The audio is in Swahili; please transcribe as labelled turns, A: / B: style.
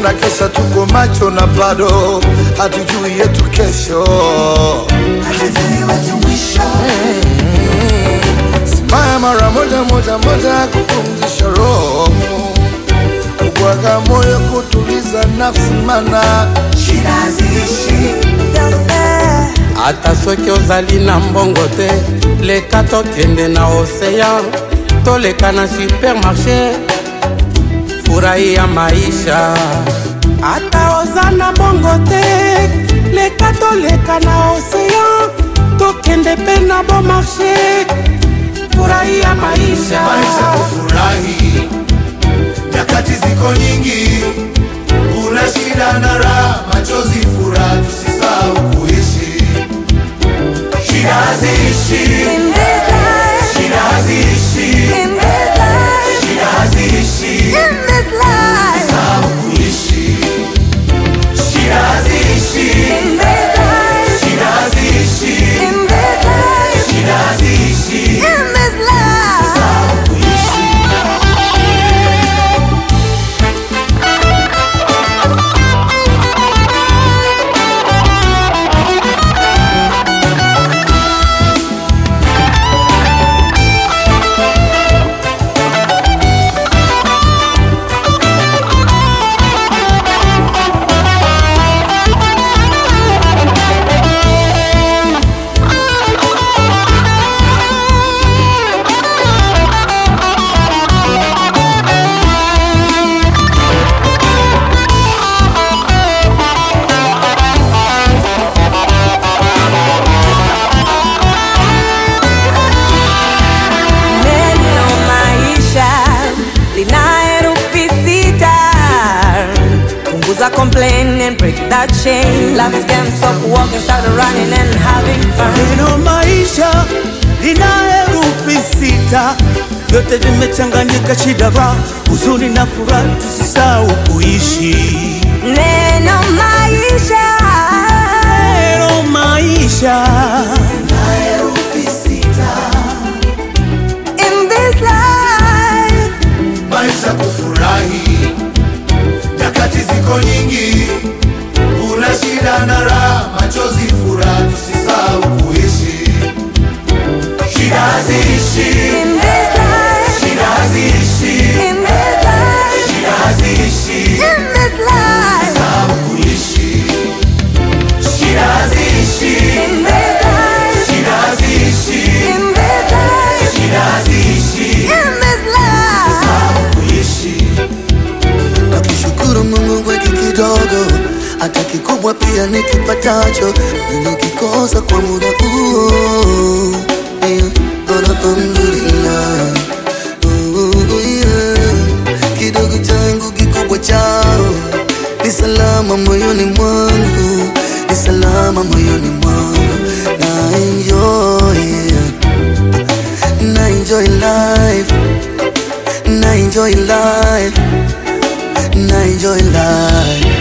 A: tunakesha, tuko macho na bado hatujui yetu kesho. Simaya mara moja moja moja, kupumzisha roho, kubwaga moyo, kutuliza nafsi, mana shida haziishi.
B: ata soki ozali na mbongo te leka tokende na oseyan toleka na supermarché furahi ya maisha ata oza na mbongo te leka toleka na oseyan tokende mpe na bon marché furahi ya maisha
A: maisha kufurahi, nyakati ziko nyingi, kuna shida na raha, machozi, furaha, tusisahau kuishi. Shida haziishi,
C: In this life,
A: shida haziishi,
C: in this life,
A: shida haziishi,
C: in this life,
A: sahau kuishi. Shida haziishi,
C: in this life,
A: shida haziishi,
C: in this life,
A: shida haziishi,
C: in this life.
A: sahau kuishi.
C: Neno maisha lina herufi sita. Punguza complain and break that chain. Love is game, stop walking, start running and having fun.
D: Neno maisha lina herufi sita, vyote vimechanganyika, shida, raha, huzuni na furaha, tusisahau kuishi.
C: Neno maisha
D: Neno maisha
C: in this life.
A: maisha kufurahi, nyakati ziko nyingi, kuna shida na raha, machozi, furaha, tusisahau kuishi. Shida haziishi,
C: In this life,
A: shida haziishi,
C: in this life,
A: shida haziishi,
C: in this life,
A: sahau kuishi. Shida haziishi,
C: in this life,
A: shida haziishi,
C: in this life,
A: shida haziishi,
C: in this life.
A: sahau kuishi.
E: na kushukuru Mungu kwa hiki kidogo, hata kikubwa pia nikipatacho, nimekikosa kwa muda huo. Yeah, alhamdulillah. Oh, yeah. Kidogo changu kikubwa chao ni salama moyoni mwangu, ni salama moyoni mwangu, na enjoy, yeah. na enjoy life, na enjoy life na enjoy life